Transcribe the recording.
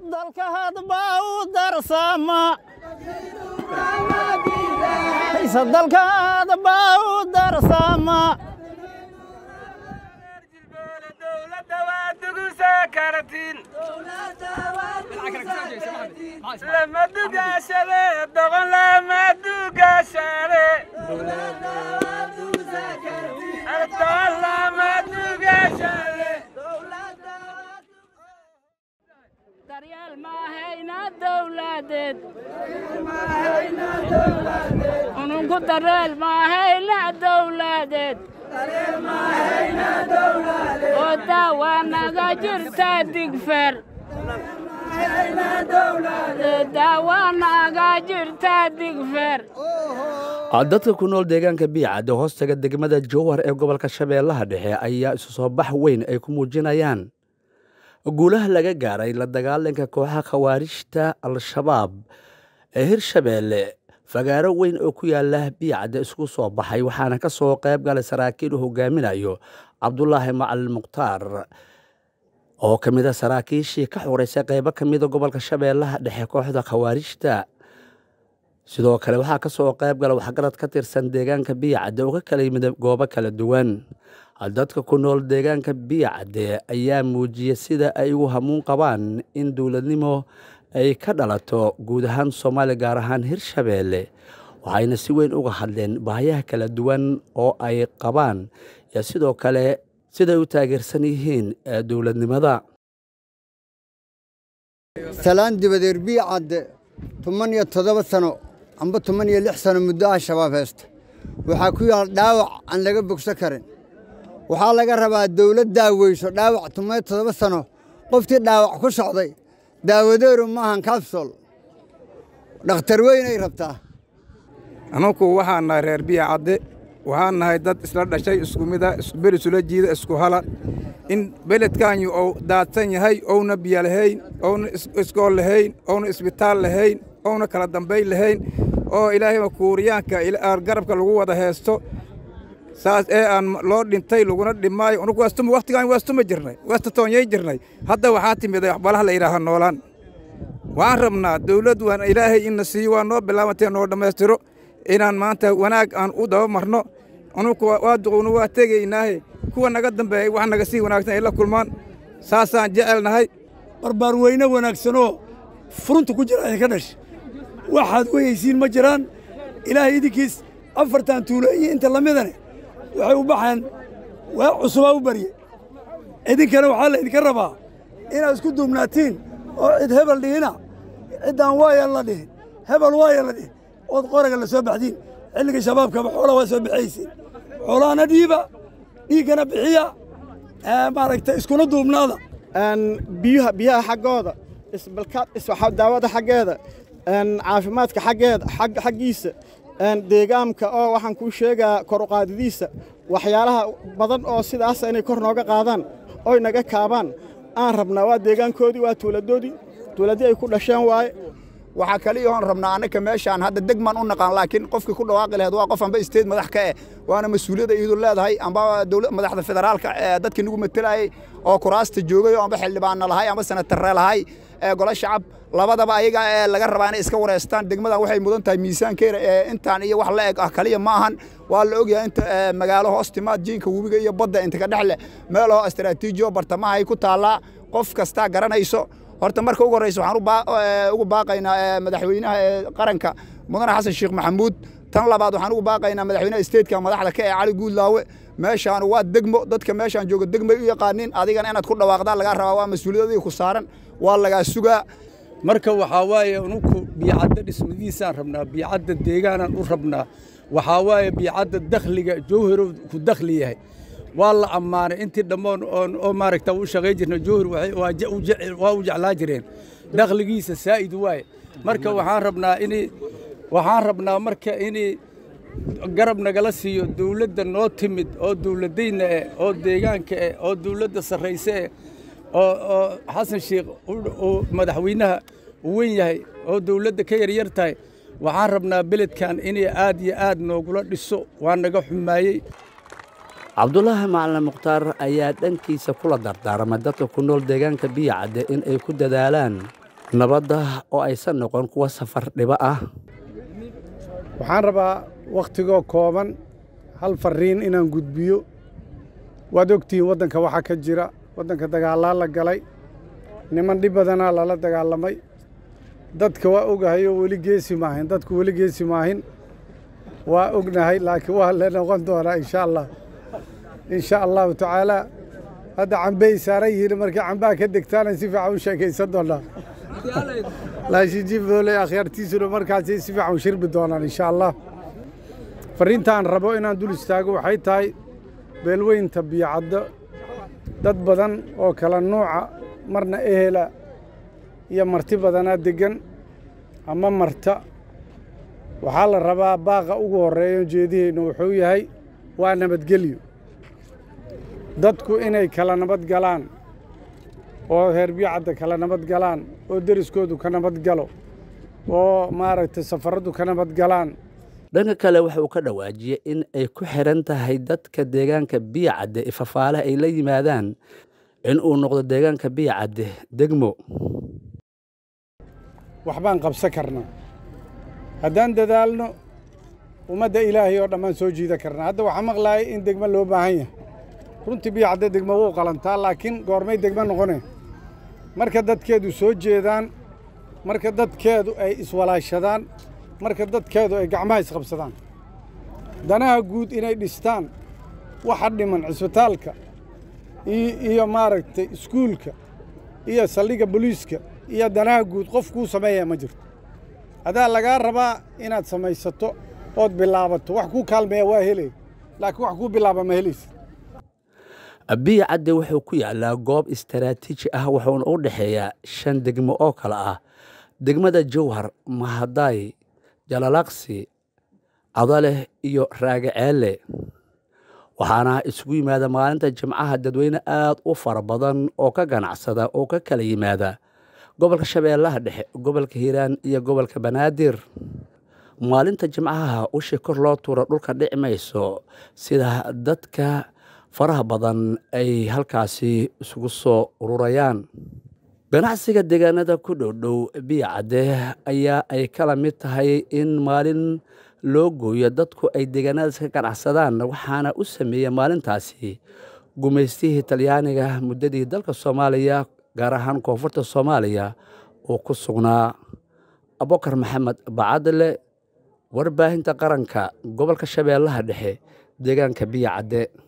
dalka hadba u darsama dalka hadba u darsama daryeel maahayna dowladeed ununku daryeel maahayna dowladeed oo daawaa naga jirta digfer daawaa naga jirta digfer dadka ku nool deegaanka biicadde hoostaga degmada jowhar ee gobolka shabeellaha dhexe ayaa isu soo bax weyn ay ku muujinayaan guulaha laga gaaray la dagaalanka kooxaha khawaarijta al-shabaab ee hirshabeelle fagaaro weyn oo ku yaala biicadde isku soo baxay waxaana ka soo qayb galay saraakiil uu hogaaminayo cabdulaahi macalin mukhtaar oo ka mid a saraakiishii ka xoreysay qaybo ka mida gobolka shabeellaha dhexe kooxda khawaarijta sidoo kale waxaa ka soo qayb gala waxgarad ka tirsan deegaanka biyacadde oo ka kala yimid goobo kala duwan dadka ku nool deegaanka biyacadde ayaa muujiyey sida ay ugu hamuun qabaan in dowladnimo ay ka dhalato guud ahaan soomaaliya gaar ahaan hirshabeelle waxayna si weyn uga hadleen baahiyaha kala duwan oo ay qabaan iyo sidoo kale siday u taageersan yihiin dowladnimada salaan dibadeer biyacadde toban iyo toddoba sano amba toban iyo lix sano muddo ah shabaab heesta waxaa ku yaal dhaawac aan laga bogso karin waxaa laga rabaa dawlad daaweyso dhaawac toban iyo toddoba sano qoftii dhaawac ku socday daawadeeru maahan kabsol dhakhtar weynay rabtaa anugu waxaan nahay reer biyacadde waxaan nahay dad isla dhashay isku mida ber isula jiida isku hala in beledkaanyu ou daadsan yahay ouna biyo lahayn ouna iskool lahayn ouna isbitaal lahayn ouna kala dambayn lahayn oo ilaahayba kuuriyaanka garabka lagu wada heesto saas ee aan loo dhintay laguna dhimaayo unugu waastuma wakhtigaan waastuma jirnay waasta toonyay jirnay hadda waxaa timiday waxbalaha la yidhaaha noolaan waan rabnaa dawladdu waan ilaahay inna siiyo waa noo bilaabantee noo dhammaystiro inaan maanta wanaag aan u daba marno anugu waa duqowna waa tegaynaahe kuwa naga dambeeyay wax naga sii wanaagsan ay la kulmaan saasaan jecelnahay barbaar weyne wanaagsanoo furunta ku jira idinka dhash waxaad weyaysiin ma jiraan ilaahay idinkiis afartan tuulo iyo inta lamidane waxay u baxeen waa cusubaa u barye idinkana waxaa laydinka rabaa inaad isku duubnaatiin oo cid hebel dhihina ciddaan waayan la dhihin hebel waayan la dhihin ood qoraga la soo baxdiin xilliga shabaabkaba xoolaha waa soo bixaysiin xoolahana dhiiba dhiiggana bixiya maaragta iskuna duubnaada biyaha biyaha xaggooda isbalkaad daawada xaggeeda caafimaadka xaggeeda xaggiisa deegaamka oo waxaan kuu sheegaa kor uqaadidiisa waxyaalaha badan oo sidaas inay kor nooga qaadaan oy naga kaabaan aan rabnaa waa deegaankoodii waa tuuladoodii tuuladii ay ku dhasheen waaye waxaa kaliya oon rabnaa annaka meeshaan hadda degmaan u naqaan laakiin qofkii ku dhawaaqi lahayd waa qof amba isteed madax ka eh waana mas-uuliyadda iyadu leedahay amba dowlad madaxda federaalka ee dadkii nagu matelayay oo kuraasta joogay oo amba xildhibaanna lahay amba senatarre lahay ee golo shacab labadaba ayaga ee laga rabaa inay iska wareystaan degmadan waxay mudan tahay miisaankeeda ee intaan iyo wax la eg ah kaliya ma ahan waa la ogyahay inta magaalo hoos timaad jiinka webiga iyo badda inta ka dhex leh meel oo istaraatiijiyo bartamaha ay ku taallaa qof kastaa garanayso horta marka ugu horreysa waxaan ugu baaqaynaa madaxweynaha qaranka mudane xasan sheekh maxamuud tan labaad waxaan ugu baaqaynaa madaxweynaha isteedka madaxda ka ee cali guudlaawe meeshaan waa degmo dadka meeshaan jooga degmay u yaqaaniin adigana inaad ku dhawaaqdaa lagaa rabaa waa mas-uuliyadadii ku saaran waa lagaa sugaa marka waxaa waaye unuku biyacadda dhismadiisaan rabnaa biyacadda deegaanaan u rabnaa waxaa waaye biyacadda dakhliga jowharow ku dakhli yahay waa la ammaanay intii dhammoon oo maaragta u shaqayn jirna jowhar waa u jeclaa jireen dakhligiisa saa'id waaye marka waxaan rabnaa in waxaan rabnaa marka in garab nagala siiyo dawladda noo timid oo dawladayna eh oo deegaanka eh oo dawladda sarrayse eh oo oo xasan sheekh uu madaxweynaha u weyn yahay oo dawladda ka yaryar tahay waxaan rabnaa beledkan inay aad iyo aad noogula dhiso waa naga xumaayey cabdulaahi macalin mukhtaar ayaa dhankiisa kula dardaarmay dadka ku nool deegaanka biyacadde in ay ku dadaalaan nabadda oo aysan noqon kuwa safar dhibo ah waxaan rabaa wakhtigoo kooban hal farriin inaan gudbiyo waad ogtihiin waddanka waxaa ka jira waddanka dagaalaa la galay niman dhib badanaa lala dagaalamay dadka waa ogahay oo weli geesi maahin dadku weli geesi maahin waa ognahay laakiin waa la noqon doonaa insha allah insha allahu tacaalaa hadda cambey saaran yihiin markii cambaha ka degtaana si fiican u sheekaysan doonaa laakiin jibdoole akhyaartiisuna markaasay si fiican u shirbi doonaan insha allah farriintaan rabo inaan dul istaago waxay tahay beelweynta biyocaddo dad badan oo kala nuuca marna ehela iyo marti badanaa deggan ama marta waxaa la rabaa baaqa ugu horreeya jeediheennu wuxuu yahay waa nabadgelyo dadku inay kala nabad galaan oo reer biyocadda kala nabad galaan oo deriskoodu ka nabad galo oo maaragtay safarraddu ka nabad galaan dhanka kale waxa uu ka dhawaajiyey in ay ku xiran tahay dadka deegaanka biyacadde ifafaalaha ay la yimaadaan in uu noqdo deegaanka biyacadde degmo waxbaan qabsan karnaa haddaan dadaalno ummadda ilaahay oo dhammaan soo jiida karnaa hadda waxaa maqlaaya in degmo loo baahan yahay runtii biyacadde degmo wuu qalantaa laakiin goormay degmo noqoneen marka dadkeedu soo jeedaan marka dadkeedu ay iswalaashadaan marka dadkeedu ay gacmaha isqabsadaan danaha guud inay dhistaan waxa dhiman cisbitaalka iyo maaragtay iskuulka iyo saldhigga boliiska iyo danaha guud qof kuu sameeya ma jirto adaa lagaa rabaa inaad samaysato ood bilaabato wax kuu kaalmeeya waa helay laakiin wax kuu bilaaba ma helaysa biyo cadde wuxuu ku yaalaa goob istaraatiiji ah wuxuuna u dhexeeyaa shan degmo oo kale ah degmada jowhar mahadaay jalalaqsi cadaleh iyo raagaceelle waxaana isugu yimaada maalinta jimcaha dadweyne aad u fara badan oo ka ganacsada oo ka kala yimaada gobolka shabeellaha dhexe gobolka hiiraan iyo gobolka banaadir maalinta jimcaha ushi kor loo tuuro dhulka dhici mayso sida dadka faraha badan ay halkaasi isugu soo ururayaan ganacsiga deegaanada ku dhowdhow biya cadde ayaa ay kala mid tahay in maalin loo gooyo dadku ay deegaanadaas ka ganacsadaan waxaana u sameeya maalintaasi gumaystihii talyaaniga muddadii dalka soomaaliya gaar ahaan koonfurta soomaaliya uu ku sugnaa abokar maxamed bacadle warbaahinta qaranka gobolka shabeellaha dhexe deegaanka biya cadde